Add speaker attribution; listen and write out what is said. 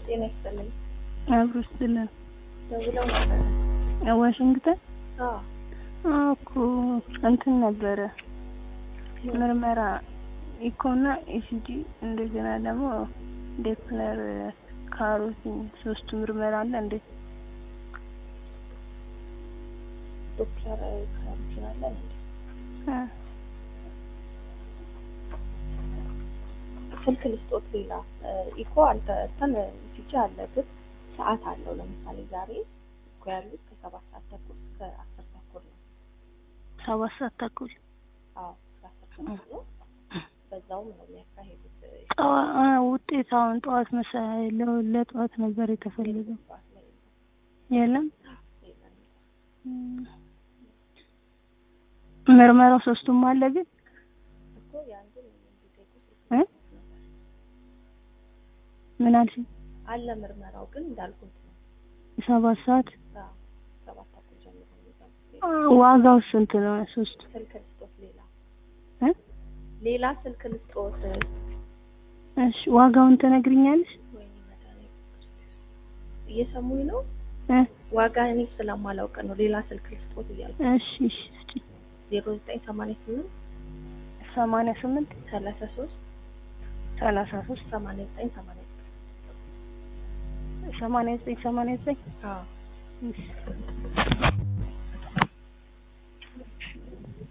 Speaker 1: ጤና ይስጥልኝ።
Speaker 2: አብሮ ስትልን
Speaker 1: ደውለው ነበር?
Speaker 2: ዋሽንግተን
Speaker 1: አዎ
Speaker 2: አዎ እኮ እንትን ነበረ ምርመራ ኢኮና ኢሲጂ እንደገና ደግሞ ዴፕለር ካሮቲን ሶስቱ ምርመራ አለ እንዴ?
Speaker 1: ዶክተር ካሮቲን አለ እንዴ?
Speaker 2: አ
Speaker 1: ስልክ ልስጦት። ሌላ ኢኮ አልተ እንትን ኢሲጂ አለ ግን ሰዓት አለው። ለምሳሌ ዛሬ እኮ ያሉት ከሰባት ሰዓት ተኩል እስከ አስር ተኩል ነው።
Speaker 2: ሰባት ሰዓት ተኩል
Speaker 1: አዎ እስከ አስር ተኩል ነው። በዛውም ነው የሚያካሄዱት።
Speaker 2: ጠዋ- አ ውጤት አሁን ጠዋት መሰለኝ ለ- ለጠዋት ነበር የተፈለገው።
Speaker 1: ጠዋት ላይ
Speaker 2: የለም
Speaker 1: የለም።
Speaker 2: እም። ምርመራው ሶስቱም አለ ግን
Speaker 1: እኮ የአንዱን እንዲጠይቁ
Speaker 2: እ ምን አልሽኝ?
Speaker 1: አለ ምርመራው ግን እንዳልኩት ነው።
Speaker 2: ሰባት ሰዓት
Speaker 1: አዎ ሰባት ተኩል ጀምሮ ነው የሚገቡት።
Speaker 2: አ ዋጋው ስንት ነው? ሶስቱ
Speaker 1: ስልክ ልስጦት። ሌላ
Speaker 2: እ
Speaker 1: ሌላ ስልክ ልስጦት።
Speaker 2: እሺ ዋጋውን ትነግሪኛለሽ?
Speaker 1: ወይኔ መድኃኒዓለም እየሰሙኝ ነው።
Speaker 2: እ
Speaker 1: ዋጋ እኔ ስለማላውቅ ነው። ሌላ ስልክ ልስጦት እያልኩ
Speaker 2: እሺ እሺ እስኪ
Speaker 1: ዜሮ ዘጠኝ ሰማንያ ስምንት
Speaker 2: ሰማንያ ስምንት
Speaker 1: ሰላሳ ሶስት
Speaker 2: ሰላሳ ሶስት
Speaker 1: ሰማንያ ዘጠኝ ሰማንያ ዘጠኝ
Speaker 2: ሰማንያ ዘጠኝ ሰማንያ ዘጠኝ
Speaker 1: አዎ
Speaker 2: እሺ